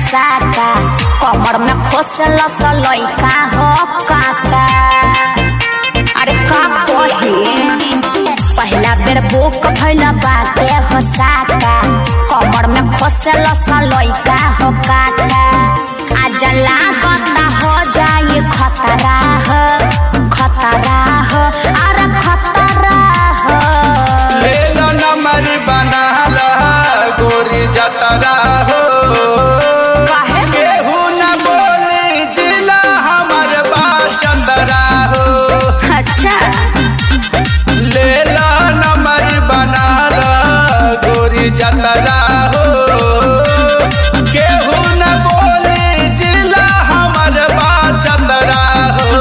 साका कमर में खोसल लइका हो काका अरे का कही पहला बेर बुक भइल बाटे हो साका कमर में खोसल लइका हो काका आज लागता हो जाई खतरा हो खतरा हो अरे खतरा हो लेला नंबर बनाला गोरी जतरा हो काहे? केहू न बोली जिला हमर बा चंदरा हो अच्छा लेला नंबर बनाला गोरी जतरा हो केहू न बोली जिला हमर बा चंदरा हो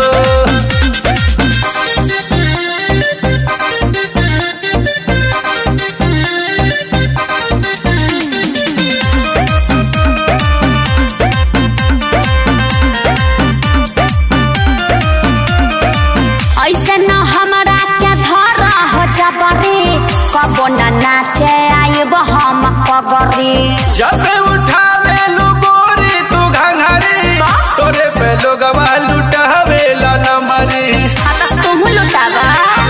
ऐसे न हमरा के धर हो जबरी कबो न नाचे आइब हम पगरी जब उठावे लू गोरी तू घंघरी तोरे पे लोगवा लुटावेला न मरी आता तुम लुटावा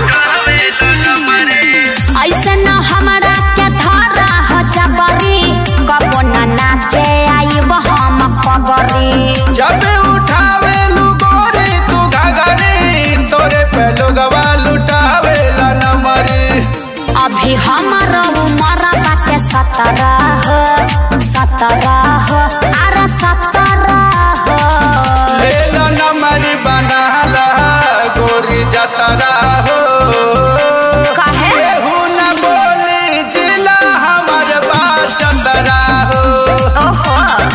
ऐसे न हमरा के धर हो जबरी कबो न नाचे आइब हम पगरी जब उठावे लू गोरी तू घंघरी तोरे पे लोगवा लुटावेला न मरी अभी हमर उमर बाटे सत्रह सत्रह अरे सत्रह लेला न मरी बनाला गोरी जतरा हो काहे? केहू न बोली जिला हमर बा चंदरा हो ओहो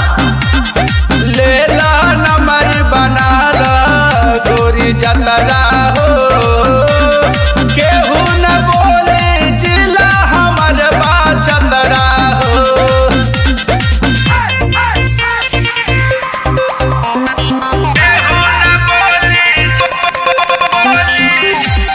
लेला नंबर बनाला गोरी जतरा हो केहू न बोले जिला हमर बा चंदरा हो केहू न बोले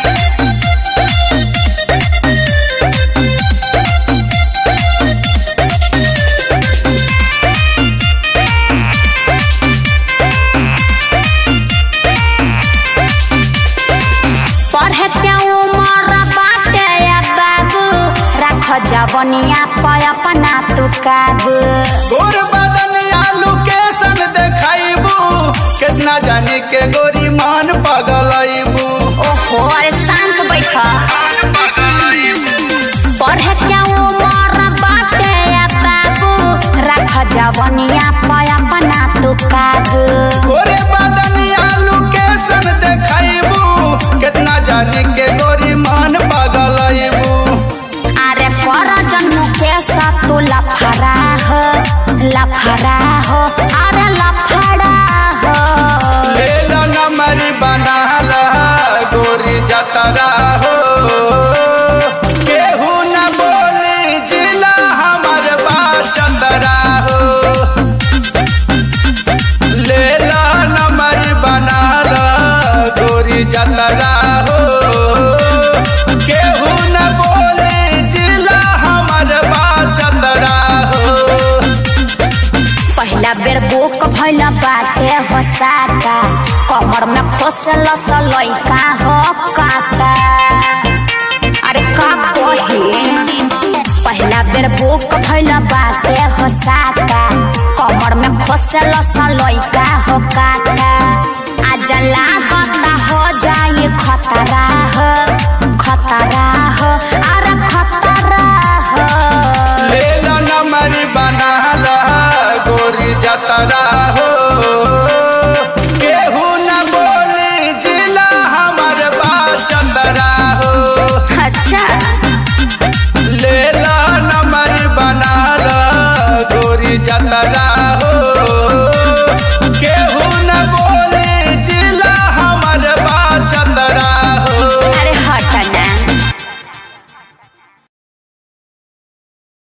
पढ़े के उमर बाटे या बाबू रख जवनिया पे अपना तू काबू गोर बदन आलू के सन देखाइबू कितना जाने के गोरी मान पगलैबू ओहो अरे शांत बैठ पढ़े के उमर बाटे या बाबू रख जवनिया पे अपना तू काबू गोरे बदन आलू के सन देखाइबू कितना जाने के गोरी मान पगलैबू अरे पर जन्म के तू लफड़ा हो लफड़ा हो अरे लफड़ा हो लेला नंबर बनाला गोरी जतरा हो केहू न बोली जिला हमर बा चंदरा हो लेला नंबर बनाला गोरी जतरा हो केहू न बोली जिला हमर बा चंदरा हो पहला बेर बुक भइल बाटे हो साका कमर में खोसल लइका हो काका अरे का कही पहला बेर बुक भइल बाटे हो साका कमर में खोसल लइका हो काका